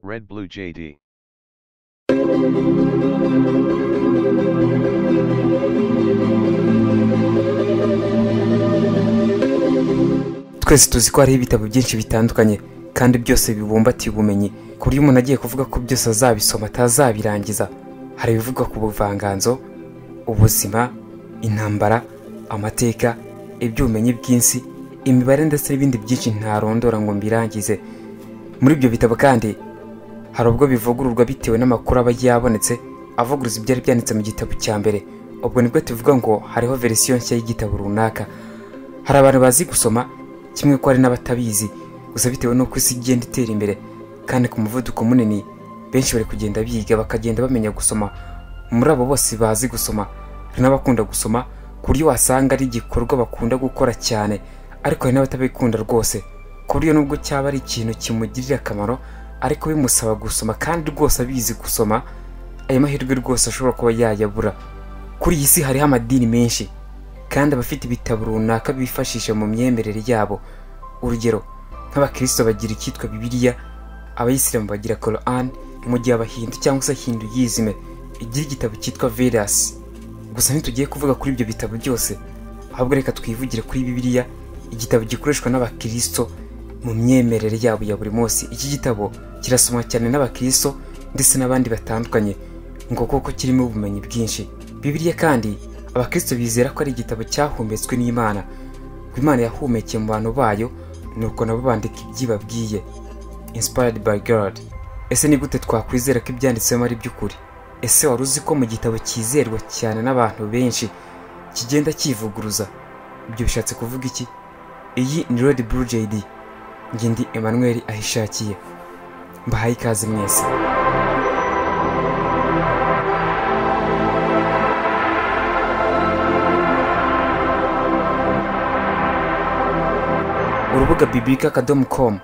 Red Blue JD. twese tuzi ko hariho ibitabo byinshi bitandukanye kandi byose bibumbatiye ubumenyi ku buryo umuntu agiye kuvuga ko byose azabisoma atazabirangiza hari ibivuga ku buvanganzo ubuzima intambara amateka iby'ubumenyi bw'isi imibare ndetse n'ibindi byinshi ntarondora ngo mbirangize muri ibyo bitabo kandi hari ubwo bivugururwa bitewe n'amakuru aba yabonetse avuguruza ibyari byanditse mu gitabo cya mbere ubwo nibwo tuvuga ngo hariho verisiyo nshya y'igitabo runaka hari abantu bazi gusoma kimwe ko hari n'abatabizi gusa bitewe n'uko isi igenda itera imbere kandi ku muvuduko munini benshi bari kugenda biga bakagenda bamenya gusoma muri abo bose bazi gusoma hari n'abakunda gusoma ku buryo wasanga ari igikorwa bakunda gukora cyane ariko hari n'abatabikunda rwose ku buryo nubwo cyaba ari ikintu kimugirira akamaro ariko bimusaba gusoma kandi rwose abizi gusoma ayo mahirwe rwose ashobora kuba yayabura kuri iyi si hariho amadini menshi kandi abafite ibitabo runaka bifashisha mu myemerere yabo urugero nk'abakristo bagira icyitwa bibiliya abayisilamu bagira koran mu gihe abahindu cyangwa se hinduyizime igira igitabo cyitwa verasi gusa ntitugiye kuvuga kuri ibyo bitabo byose ahubwo reka twivugire kuri bibiliya igitabo gikoreshwa n'abakristo mu myemerere yabo ya buri munsi iki gitabo kirasomwa cyane n'abakristo ndetse n'abandi batandukanye ngo kuko kirimo ubumenyi bwinshi bibiliya kandi abakristo bizera ko ari igitabo cyahumetswe n'imana ko imana yahumekeye mu bantu bayo nuko nabo bandika ibyibabwiye inspired by god ese ni gute twakwizera ko ibyanditsemo ari by'ukuri ese wari uzi ko mu gitabo cyizerwa cyane n'abantu benshi kigenda cyivuguruza ibyo bishatse kuvuga iki iyi ni red blue jd njye ndi emmanuel ahishakiye mbahaye ikaze mwese urubuga bibilika akadomo komu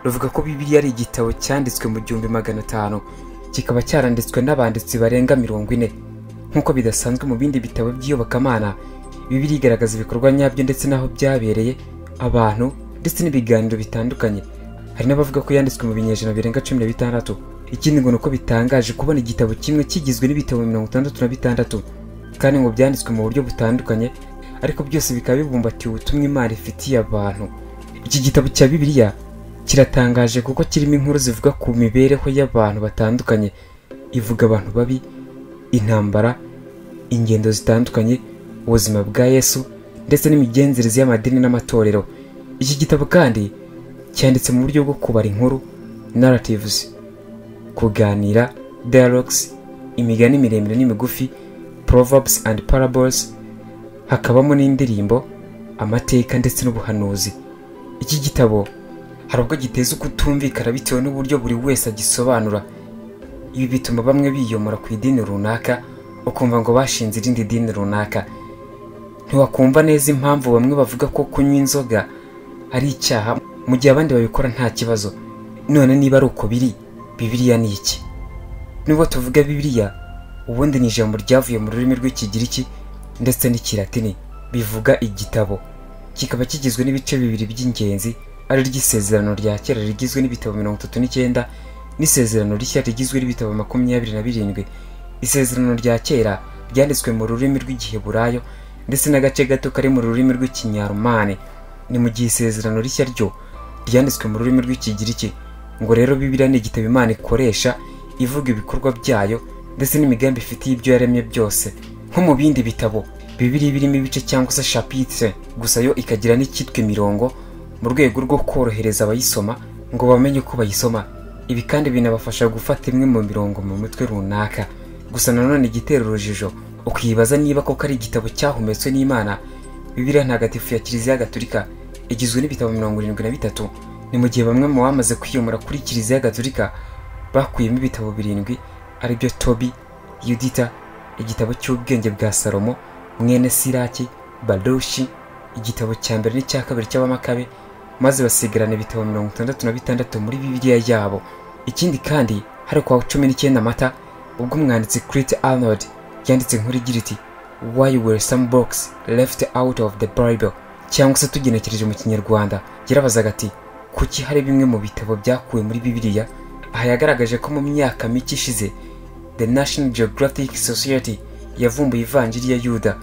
ruvuga ko bibiliya ari igitabo cyanditswe mu gihumbi magana atanu kikaba cyaranditswe n'abanditsi barenga mirongo ine nk'uko bidasanzwe mu bindi bitabo by'iyobokamana bibiliya igaragaza ibikorwa nyabyo ndetse n'aho byabereye abantu ndetse n'ibiganiro bitandukanye hari n'abavuga ko yanditswe mu binyejana birenga cumi na bitandatu ikindi ngo ni uko bitangaje kubona igitabo kimwe kigizwe n'ibitabo mirongo itandatu na bitandatu kandi ngo byanditswe mu buryo butandukanye ariko byose bikaba bibumbatiye ubutumwa imana ifitiye abantu iki gitabo cya bibiliya kiratangaje kuko kirimo inkuru zivuga ku mibereho y'abantu batandukanye ivuga abantu babi intambara ingendo zitandukanye ubuzima bwa yesu ndetse n'imigenzereze y'amadini n'amatorero iki gitabo kandi cyanditse mu buryo bwo kubara inkuru narratives kuganira dialogues imigani miremire n'imigufi proverbs and parables hakabamo n'indirimbo amateka ndetse n'ubuhanuzi iki gitabo hari ubwo giteza ukutumvikana bitewe n'uburyo buri wese agisobanura ibi bituma bamwe biyomora ku idini runaka ukumva ngo bashinze irindi dini runaka ntiwakumva neza impamvu bamwe bavuga ko kunywa inzoga ari icyaha mu gihe abandi babikora nta kibazo none niba ari uko biri bibiliya ni iki nubwo tuvuga bibiliya ubundi ni ijambo ryavuye mu rurimi rw'ikigiriki ndetse n'ikiratini bivuga igitabo kikaba kigizwe n'ibice bibiri by'ingenzi ari ry'isezerano rya kera rigizwe n'ibitabo mirongo itatu n'icyenda n'isezerano rishya rigizwe n'ibitabo makumyabiri na birindwi isezerano rya kera ryanditswe mu rurimi rw'igiheburayo ndetse n'agace gato kari mu rurimi rw'ikinyarumani ni mu gihe isezerano rishya ryo ryanditswe mu rurimi rw'ikigiriki ngo rero bibiliya ni igitabo imana ikoresha ivuga ibikorwa byayo ndetse n'imigambi ifitiye ibyo yaremye byose nko mu bindi bitabo bibiri birimo ibice cyangwa se shapitire gusa yo ikagira n'icyitwa imirongo mu rwego rwo korohereza abayisoma ngo bamenye uko bayisoma ibi kandi binabafasha gufata imwe mu mirongo mu mutwe runaka gusa nanone igitera urujijo ukibaza niba koko ari igitabo cyahumetswe n'imana bibiriya ntagatifu ya kiliziya gaturika igizwe n'ibitabo mirongo irindwi na bitatu ni mu gihe bamwe mu bamaze kwiyomora kuri kiliziya gaturika bakuyemo ibitabo birindwi aribyo tobi yudita igitabo cy'ubwenge bwa salomo mwene siraki badoshi igitabo cya mbere n'icya kabiri cy'abamakabe maze basigarana ibitabo mirongo itandatu na bitandatu muri bibiliya yabo ikindi kandi hari kwa cumi n'icyenda mata ubwo umwanditsi kiriti arnold yanditse inkuru igira iti why were some books left out of the bible cyangwa se tugenekereje mu kinyarwanda yarabazaga ati kuki hari bimwe mu bitabo byakuwe muri bibiliya aha yagaragaje ko mu myaka mike ishize the national geographic society yavumbuye ivanjiri ya yuda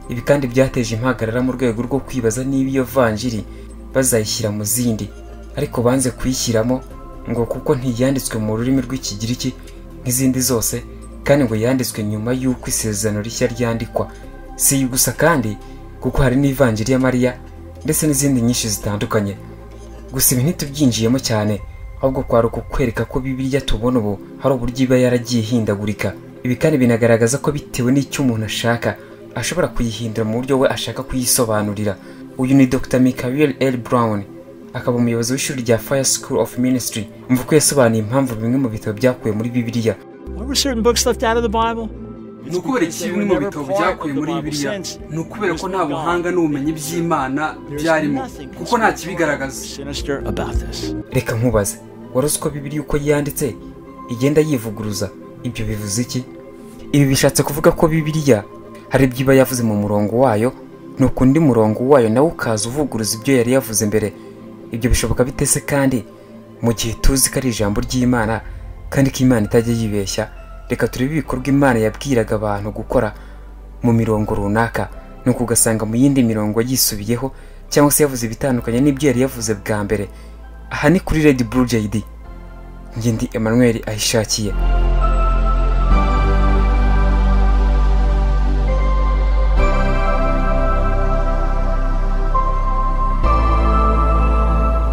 ibi kandi byateje impagarara mu rwego rwo kwibaza niba iyo vanjiri bazayishyira mu zindi ariko banze kuyishyiramo ngo kuko ntiyanditswe mu rurimi rw'ikigiriki nk'izindi zose kandi ngo yanditswe nyuma y'uko isezerano rishya ryandikwa si iyi gusa kandi kuko hari n'ivanjiri ya mariya ndetse n'izindi nyinshi zitandukanye gusa ibi ntitubyinjiyemo cyane ahubwo kwari ukukwereka ko bibiliya tubona ubu hari uburyo iba yaragiye ihindagurika ibi kandi binagaragaza ko bitewe n'icyo umuntu ashaka ashobora kuyihindura mu buryo we ashaka kuyisobanurira uyu ni dr michael l brown akaba umuyobozi w'ishuri rya fire school of ministry mvuga ko yasobanuye impamvu bimwe mu bitabo byakuwe muri bibiliya Why were certain books left out of the Bible? ni ukubera iki bimwe mu bitabo byakuye muri bibiliya ni ukubera ko nta buhanga n'ubumenyi by'imana byarimo kuko nta kibigaragaza Sinister about this. reka nkubaze wari uzi ko bibiliya uko yanditse igenda yivuguruza ibyo bivuze iki ibi bishatse kuvuga ko bibiliya hari ibyo iba yavuze mu murongo wayo nuko undi murongo wayo nawe ukaza uvuguruza ibyo yari yavuze mbere ibyo bishoboka bite se kandi mu gihe tuzi ko ari ijambo ry'imana kandi ko imana itajya yibeshya reka turebe ibikorwa imana yabwiraga abantu gukora mu mirongo runaka nuko ugasanga mu yindi mirongo yisubiyeho cyangwa se yavuze ibitandukanye n'ibyo yari yavuze bwa mbere aha ni kuri redi buru jayidi ngindi emmanuel ayishakiye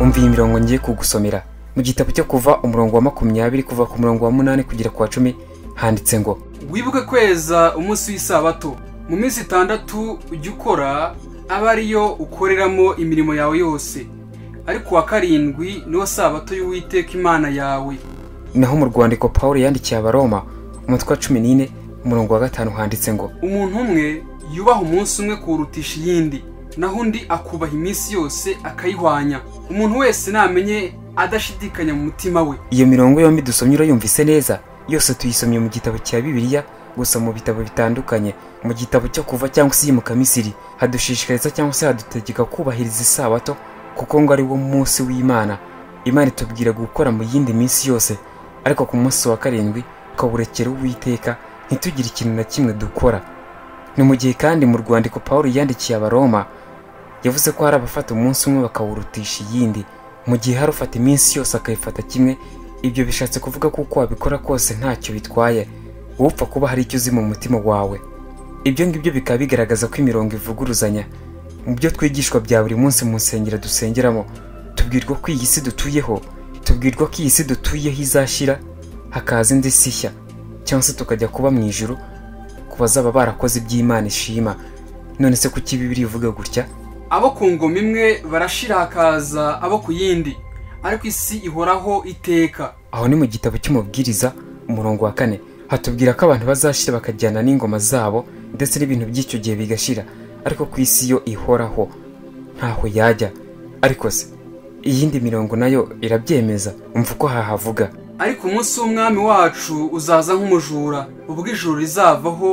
umva iyi mirongo ngiye kugusomera mu gitabo cyo kuva umurongo wa makumyabiri kuva ku murongo wa munani kugera ku wa cumi handitse ngo wibuke kweza umunsi w'isabato mu minsi itandatu ujya ukora aba ariyo ukoreramo imirimo yawe yose ariko uwa karindwi niwo sabato y'uwiteka imana yawe naho mu rwandiko paul yandikiye abaroma umutwe wa cumi n'ine umurongo wa gatanu handitse ngo umuntu umwe yubaha umunsi umwe kuwurutisha iyindi naho undi akubaha iminsi yose akayihwanya umuntu wese namenye adashidikanya mu mutima we iyo mirongo yombi dusomye urayumvise neza yose tuyisomye mu gitabo cya bibiliya gusa mu bitabo bitandukanye mu gitabo cyo kuva cyangwa se iyimuka misiri hadushishikariza cyangwa se hadutegeka kubahiriza isabato kuko ngo ari wo munsi w'imana imana itubwira gukora mu yindi minsi yose ariko ku munsi wa karindwi ukawurekera uwiteka ntitugire ikintu na kimwe dukora ni mu gihe kandi mu rwandiko paul yandikiye abaroma yavuze ko hari abafata umunsi umwe bakawurutisha iyindi mu gihe hari ufata iminsi yose akayifata kimwe ibyo bishatse kuvuga ko uko wabikora kose ntacyo bitwaye wowe upfa kuba hari icyo uzi mu mutima wawe ibyo ngibyo bikaba bigaragaza ko imirongo ivuguruzanya mu byo twigishwa bya buri munsi mu nsengero dusengeramo tubwirwa ko iyi si dutuyeho tubwirwa ko iyi si dutuyeho izashira hakaza indi si nshya cyangwa se tukajya kuba mu ijuru ku bazaba barakoze iby'imana ishima none se kuki bibiri ivuga gutya abo ku ngoma imwe barashira hakaza abo ku yindi ariko isi ihoraho iteka aho ni mu gitabo cy'umubwiriza umurongo wa kane hatubwira ko abantu bazashira bakajyana n'ingoma zabo ndetse n'ibintu by'icyo gihe bigashira ariko ku isi yo ihoraho ntaho yajya ariko se iyindi mirongo nayo irabyemeza umva uko hahavuga ariko umunsi w'umwami wacu uzaza nk'umujura ubwo ijuru rizavaho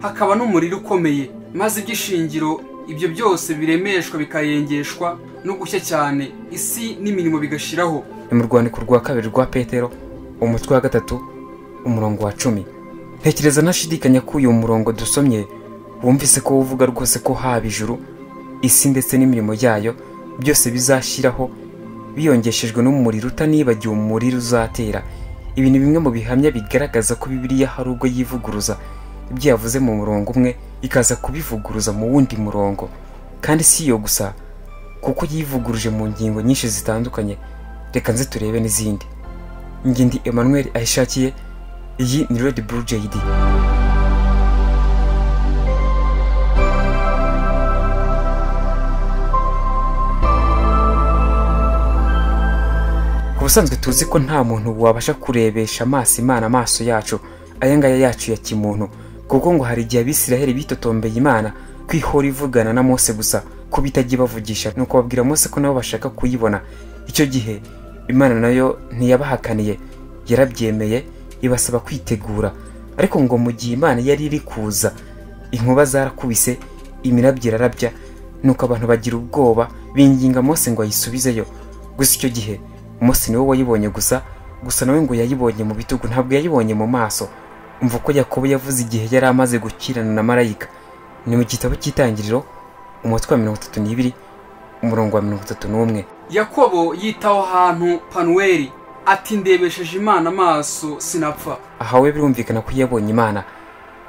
hakaba n'umuriro ukomeye maze iby'ishingiro ibyo byose biremeshwa bikayengeshwa no gushya cyane isi n'imirimo bigashiraho ni mu rwandiko rwa kabiri rwa petero umutwe wa gatatu umurongo wa cumi ntekereza ntashidikanya ko uyu murongo dusomye wumvise ko uvuga rwose ko haba ijuru isi ndetse n'imirimo yayo byose bizashiraho biyongeshejwe n'umuriro utanibagiwe umuriro uzatera ibi ni bimwe mu bihamya bigaragaza ko bibiliya hari ubwo yivuguruza ibyo yavuze mu murongo umwe ikaza kubivuguruza mu wundi murongo kandi si iyo gusa kuko yivuguruje mu ngingo nyinshi zitandukanye reka nze turebe n'izindi ngindi emmanuel ayishakiye iyi ni red blue jd ku busanzwe tuzi ko nta muntu wabasha kurebesha amaso imana amaso yacu aya ngaya yacu ya kimuntu kuko ngo hari igihe abisiraheli bitotombeye imana kwihora ivugana na mose gusa ko bitajya ibavugisha nuko babwira mose ko nabo bashaka kuyibona icyo gihe imana nayo ntiyabahakaniye yarabyemeye ibasaba kwitegura ariko ngo mu gihe imana yari iri kuza inkuba zarakubise imirabyo irarabya nuko abantu bagira ubwoba binginga mose ngo ayisubizeyo gusa icyo gihe mose niwe wayibonye gusa gusa nawe ngo yayibonye mu bitugu ntabwo yayibonye mu maso umva ko yakobo yavuze igihe yari amaze gukirana na marayika ni mu gitabo cy'itangiriro umutwe wa mirongo itatu n'ibiri umurongo wa mirongo itatu n'umwe yakobo yitaho ahantu panuweli ati ndebesheje imana amaso sinapfa aha we birumvikana ko yabonye imana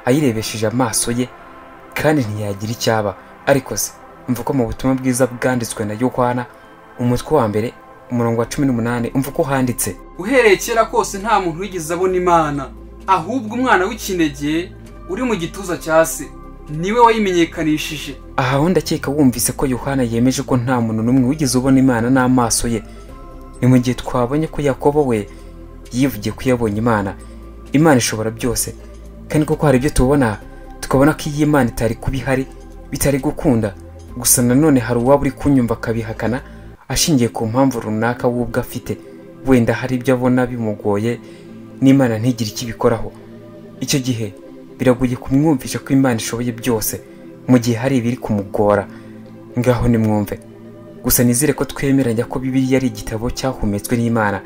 ayirebesheje amaso ye kandi ntiyagira icyaba ariko se umva ko mu butumwa bwiza bwanditswe na yohana umutwe wa mbere umurongo wa cumi n'umunani umva ko handitse uhereye kera kose nta muntu wigeze abona imana ahubwo umwana w'ikinege uri mu gituza cya se niwe wayimenyekanishije aha ho ndakeka wumvise ko yohana yemeje ko nta muntu n'umwe wigeze ubona imana n'amaso ye ni mu gihe twabonye ko yakobo we yivugiye ko yabonye imana imana ishobora byose kandi koko hari ibyo tubona tukabona ko iyi imana itari kuba ihari bitari gukunda gusa nanone hari uwaba uri kunyumva akabihakana ashingiye ku mpamvu runaka we ubwe afite wenda hari ibyo abona bimugoye n'imana ntigire icyo ibikoraho icyo gihe biragoye kumwumvisha ko imana ishoboye byose mu gihe hari ibiri kumugora ngaho nimwumve gusa nizere ko twemeranya ko bibiliya ari igitabo cyahumetswe n'imana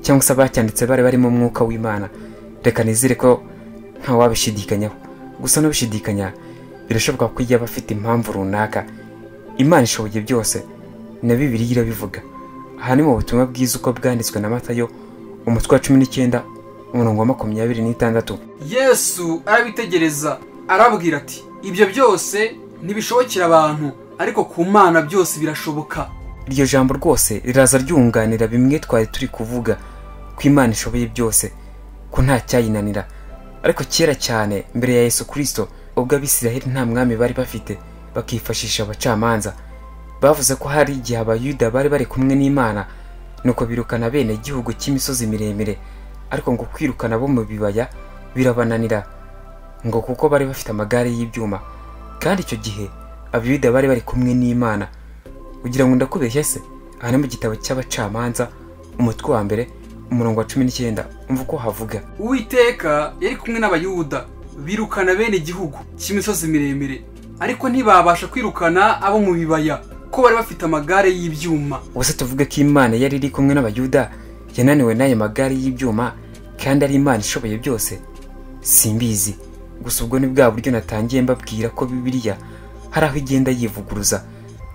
cyangwa se abacyanditse bari barimo umwuka w'imana reka nizere ko ntawabishidikanyaho gusa n'ubishidikanya birashoboka ko yaba afite impamvu runaka imana ishoboye byose na bibiliya irabivuga aha ni mu butumwa bwiza uko bwanditswe na matayo umutwe wa cumi n'icyenda umurongo wa makumyabiri n'itandatu yesu arabitegereza arababwira ati ibyo byose ntibishobokera abantu ariko ku mana byose birashoboka iryo jambo rwose riraza ryunganira bimwe twari turi kuvuga ko imana ishoboye byose ko nta cyayinanira ariko kera cyane mbere ya yesu kirisito ubwo abisiraheli nta mwami bari bafite bakifashisha abacamanza bavuze ko hari igihe abayuda bari bari kumwe n'imana nuko birukana bene igihugu cy'imisozi miremire ariko ngo kwirukana bo mu bibaya birabananira ngo kuko bari bafite amagare y'ibyuma kandi icyo gihe abayuda bari bari kumwe n'imana ugira ngo ndakubeshye se aha ni mu gitabo cy'abacamanza umutwe wa mbere umurongo wa cumi n'icyenda umva uko havuga uwiteka yari kumwe n'abayuda birukana bene igihugu cy'imisozi miremire ariko ntibabasha kwirukana abo mu bibaya ko bari bafite amagare y'ibyuma ubuse tuvuge ko imana yari iri kumwe n'abayuda yananiwe n'ayo magare y'ibyuma kandi ari imana ishoboye byose simbizi gusa ubwo ni bwa buryo natangiye mbabwira ko bibiliya hari aho igenda yivuguruza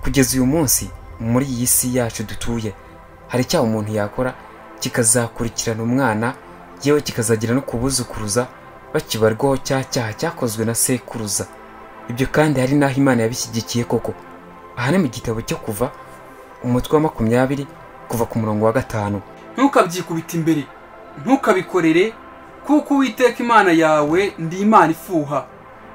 kugeza uyu munsi muri iyi si yacu dutuye hari icyaha umuntu yakora kikazakurikirana umwana yewe kikazagera no kubuzukuruza bakibarwaho cya cyaha cyakozwe na sekuruza ibyo kandi hari n'aho imana yabishyigikiye koko aha ni mu gitabo cyo kuva umutwe wa makumyabiri kuva ku murongo wa gatanu ntukabyikubita imbere ntukabikorere kuko uwiteka imana yawe ndi imana ifuha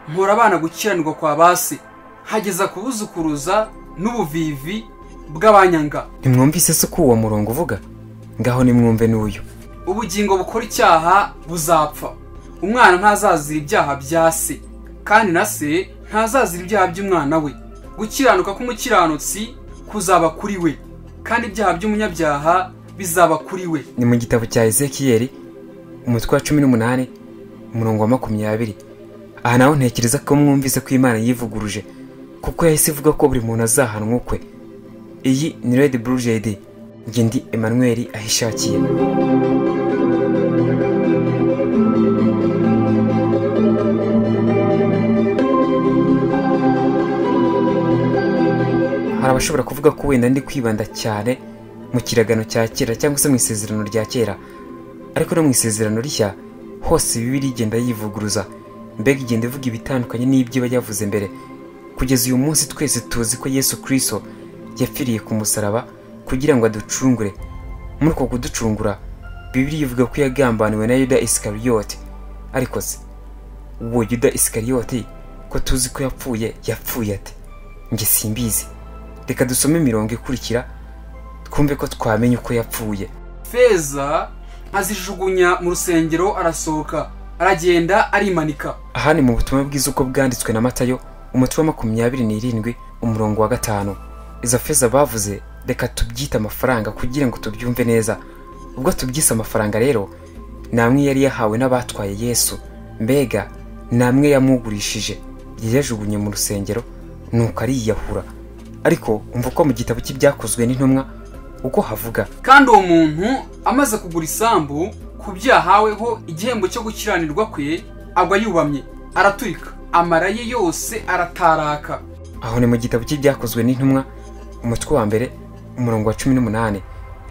mpora abana gukiranirwa kwa base hageza kubuzukuruza n'ubuvivi bw'abanyanga ntimwumvise se ko uwo murongo uvuga ngaho nimwumve n'uyu ubugingo bukora icyaha buzapfa umwana ntazazira ibyaha bya se kandi na se ntazazira ibyaha by'umwana we gukiranuka k'umukiranutsi kuzaba kuri we kandi ibyaha by'umunyabyaha bizaba kuri we ni mu gitabo cya ezekiyeli umutwe wa cumi n'umunani umurongo wa makumyabiri aha naho ntekereza ko mwumvise ko imana yivuguruje kuko yahise ivuga ko buri muntu azahanwa ukwe iyi ni red blue jade njye ndi emmanuel ahishakiye hari abashobora kuvuga ko wenda ndi kwibanda cyane mu kiragano cya kera cyangwa se mu isezerano rya kera ariko no mu isezerano rishya hose bibiri igenda yivuguruza mbega igenda ivuga ibitandukanye n'ibyo iba yavuze mbere kugeza uyu munsi twese tuzi ko yesu kirisito yapfiriye ku musaraba kugira ngo aducungure muri uko kuducungura bibiri ivuga ko yagambaniwe na yuda isikariyote ariko se uwo yuda isikariyote ko tuzi ko yapfuye yapfuye ate njye simbizi reka dusome imirongo ikurikira twumve ko twamenya uko yapfuye feza azijugunya mu rusengero arasohoka aragenda arimanika aha ni mu butumwa bwiza uko bwanditswe na matayo umutwe wa makumyabiri n'irindwi umurongo wa gatanu izo feza bavuze reka tubyite amafaranga kugira ngo tubyumve neza ubwo tubyise amafaranga rero ni amwe yari yahawe n'abatwaye yesu mbega ni amwe yamugurishije yayajugunye mu rusengero nuko ariyahura ariko umva ko mu gitabo cy'ibyakozwe n'intumwa uko havuga kandi uwo muntu amaze kugura isambu ku byaha haweho igihembo cyo gukiranirwa kwe agwa yubamye araturika amara ye yose arataraka aho ni mu gitabo cy'ibyakozwe n'intumwa umutwe wa mbere umurongo wa cumi n'umunani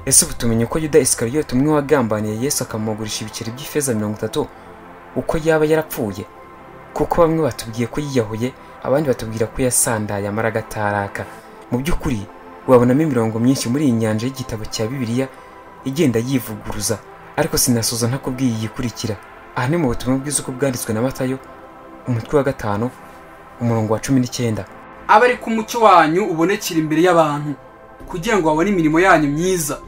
ese ubu tumenye uko yuda isikariyote umwe wagambaniye yesu akamugurisha ibiceri by'ifeza mirongo itatu uko yaba yarapfuye kuko bamwe batubwiye ko yiyahuye abandi batubwira ko yasandaye amara agataraka mu by'ukuri wabonamo imirongo myinshi muri iyi nyanja y'igitabo cya bibiliya igenda yivuguruza ariko sinasoza ntakubwiye iyi ikurikira aha ni mu butumwa bwiza uko bwanditswe na matayo umutwe wa gatanu umurongo wa cumi n'icyenda abe ari ko umucyo wanyu ubonekera imbere y'abantu kugira ngo babone imirimo yanyu myiza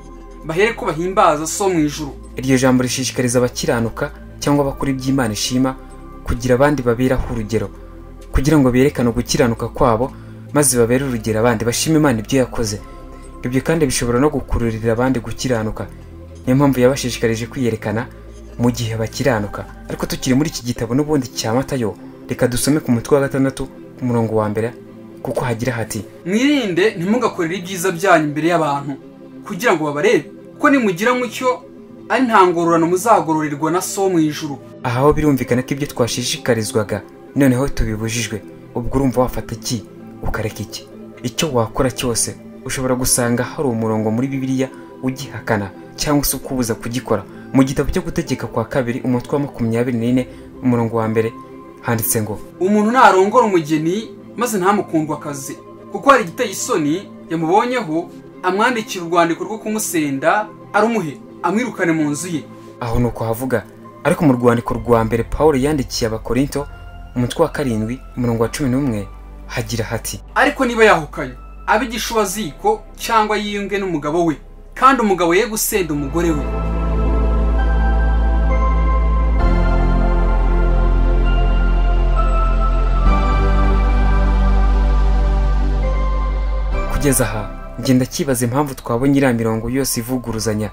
bahere ko bahimbaza so mu ijuru iryo jambo rishishikariza abakiranuka cyangwa abakora iby'imana ishima kugira abandi baberaho urugero kugira ngo berekane gukiranuka kwabo maze babere urugero abandi bashima imana ibyo yakoze ibyo kandi bishobora no gukururira abandi gukiranuka niyo mpamvu yabashishikarije kwiyerekana mu gihe bakiranuka ariko tukiri muri iki gitabo n'ubundi cya matayo reka dusome ku mutwe wa gatandatu umurongo wa mbere kuko hagira hati mwirinde ntimugakorere ibyiza byanyu imbere y'abantu kugira ngo babarebe kuko nimugira mucyo ari nta ngororano muzagororerwa na so mu ijuru aha ho birumvikana ko ibyo twashishikarizwaga noneho tubibujijwe ubwo urumva wafata iki ukareka iki icyo wakora cyose ushobora gusanga hari umurongo muri bibiliya ugihakana cyangwa se ukubuza kugikora mu gitabo cyo gutegeka kwa kabiri umutwe wa makumyabiri n'ine umurongo wa mbere handitse ngo umuntu ntarongora umugeni maze ntamukundwe akazi kuko hari igiteye isoni yamubonyeho amwandikira urwandiko rwo kumusenda arumuhe amwirukane mu nzu ye aho ni uko havuga ariko mu rwandiko rwa mbere paul yandikiye abakorinto umutwe wa karindwi umurongo wa cumi n'umwe hagira hati ariko niba yahukanye abe igishubaziko cyangwa yiyunge n'umugabo we kandi umugabo ye gusenda umugore we kugeza aha ngenda kibaza impamvu twabonye iriya mirongo yose ivuguruzanya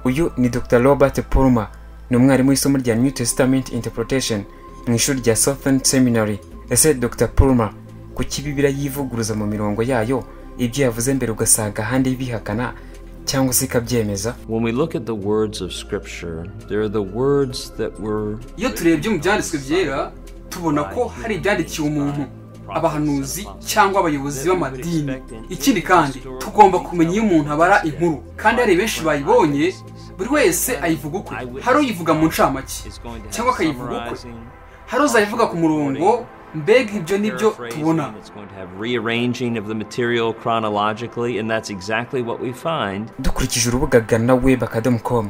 uyu ni dr robert pulmer ni umwarimu w'isomo rya new testament interpretation mu ishuri rya southern seminary ese dr pulmer ku kibibira yivuguruza mu mirongo yayo ibyo yavuze mbere ugasanga ahandi bihakana cyangwa se ikabyemeza When we look at the words of Scripture, there are the words that were iyo turebye mu byanditswe byera tubona ko hari ibyandikiwe umuntu abahanuzi cyangwa abayobozi b'amadini ikindi kandi tugomba kumenya iyo umuntu abara inkuru kandi hari benshi bayibonye buri wese ayivuga ukwe hari uyivuga mu ncamake cyangwa akayivuga ukwe hari uzayivuga ku murongo mbega ibyo nibyo tubona paraphrasing, it's going to have rearranging of the material chronologically, and that's exactly what we find. dukurikije urubuga gana web akadomo com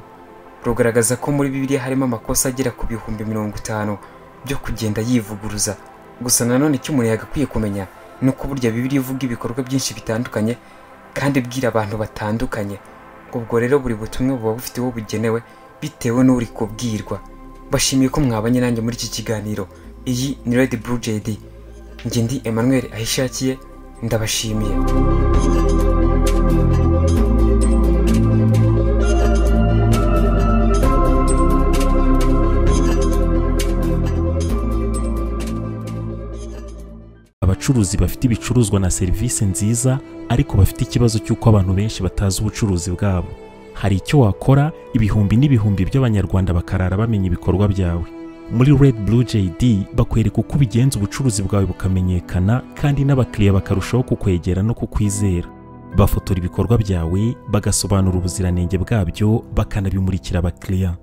rugaragaza ko muri bibiliya harimo amakosa agera ku bihumbi mirongo itanu byo kugenda yivuguruza gusa nanone icyo umuntu yagakwiye kumenya ni uko burya bibiliya ivuga ibikorwa byinshi bitandukanye kandi ibwira abantu batandukanye ubwo rero buri butumwa buba bufite uwo bugenewe bitewe n'uri kubwirwa bashimiye ko mwabanye nanjye muri iki kiganiro iyi ni redi buru jedi njye ndi emmanuel ahishakiye ndabashimiye abacuruzi bafite ibicuruzwa na serivisi nziza ariko bafite ikibazo cy'uko abantu benshi batazi ubucuruzi bwabo hari icyo wakora ibihumbi n'ibihumbi by'abanyarwanda bakarara bamenya ibikorwa byawe muri red blue jd bakwereka uko ubigenza ubucuruzi bwawe bukamenyekana kandi n'abakiriya bakarushaho kukwegera no kukwizera bafotora ibikorwa byawe bagasobanura ubuziranenge bwabyo bakanabimurikira abakiriya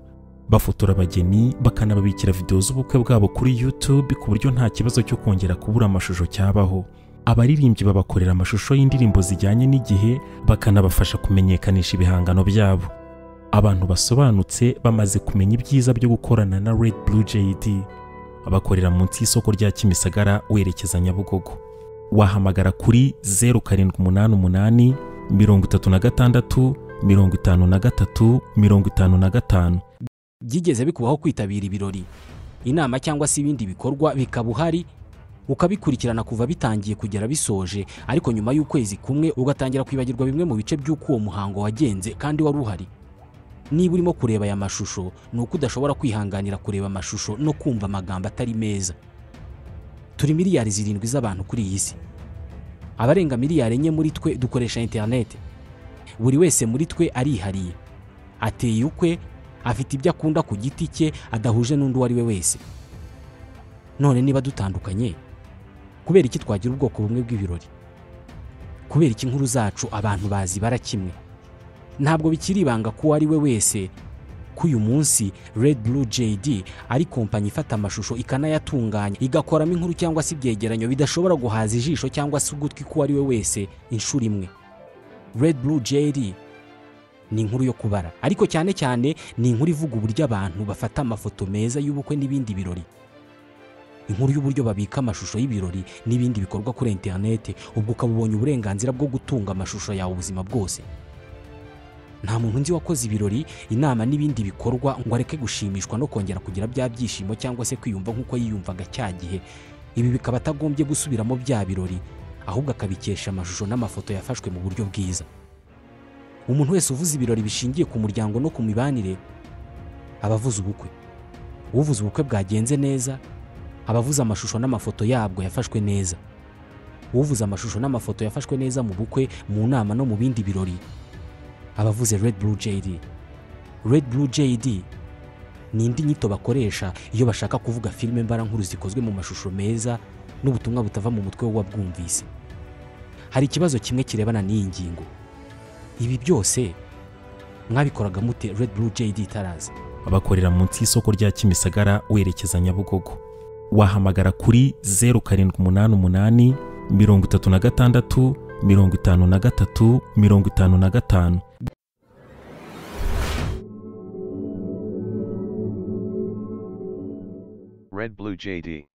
bafotora abageni bakanababikira videwo z'ubukwe bwabo kuri YouTube ku buryo nta kibazo cyo kongera kubura amashusho cyabaho abaririmbyi babakorera amashusho y'indirimbo zijyanye n'igihe bakanabafasha kumenyekanisha ibihangano byabo abantu basobanutse bamaze kumenya ibyiza byo gukorana na Red Blue JD bakorera munsi y'isoko rya Kimisagara werekeza Nyabugogo wahamagara kuri 0788 mirongo itatu na gatandatu mirongo itanu na gatatu mirongo itanu na gatanu byigeze bikubaho kwitabira ibirori inama cyangwa se ibindi bikorwa bikaba uhari ukabikurikirana kuva bitangiye kugera bisoje ariko nyuma y'ukwezi kumwe ugatangira kwibagirwa bimwe mu bice by'uko uwo muhango wagenze kandi wari uhari niba urimo kureba aya mashusho ni uko udashobora kwihanganira kureba amashusho no kumva amagambo atari meza turi miliyari zirindwi z'abantu kuri iyi si abarenga miliyari enye muri twe dukoresha interineti buri wese muri twe arihariye ateye ukwe afite ibyo akunda ku giti cye adahuje n'undi uwo ari we wese none niba dutandukanye kubera iki twagira ubwoko bumwe bw'ibirori kubera iki inkuru zacu abantu bazibara kimwe ntabwo bikiri ibanga ko uwo ari we wese ko uyu munsi Red Blue JD ari kompanyi ifata amashusho ikanayatunganya igakoramo inkuru cyangwa se ibyegeranyo bidashobora guhaza ijisho cyangwa se ugutwi k'uwo ari we wese inshuro imwe Red Blue JD ni inkuru yo kubara ariko cyane cyane ni inkuru ivuga uburyo abantu bafata amafoto meza y'ubukwe n'ibindi birori inkuru y'uburyo babika amashusho y'ibirori n'ibindi bikorwa kuri interineti ubwo ukaba ubonye uburenganzira bwo gutunga amashusho yawe ubuzima bwose nta muntu nzi wakoze ibirori inama n'ibindi bikorwa ngo areke gushimishwa no kongera kugira bya byishimo cyangwa se kwiyumva nk'uko yiyumvaga cya gihe ibi bikaba atagombye gusubiramo bya birori ahubwo akabikesha amashusho n'amafoto yafashwe mu buryo bwiza umuntu wese uvuze ibirori bishingiye ku muryango no ku mibanire aba avuze ubukwe uvuze ubukwe bwagenze neza aba avuze amashusho n'amafoto yabwo yafashwe neza uvuze amashusho n'amafoto yafashwe neza mu bukwe mu nama no mu bindi birori aba avuze Red Blue JD Red Blue JD ni indi nyito bakoresha iyo bashaka kuvuga filime mbarankuru zikozwe mu mashusho meza n'ubutumwa butava mu mutwe w'uwabwumvise hari ikibazo kimwe kirebana n'iyi ngingo ibi byose mwabikoraga mute Red Blue JD itaraza bakorera munsi y'isoko rya kimisagara werekeza nyabugogo wahamagara kuri zeru karindwi umunani umunani mirongo itatu na gatandatu mirongo itanu na gatatu mirongo itanu na gatanu Red Blue JD.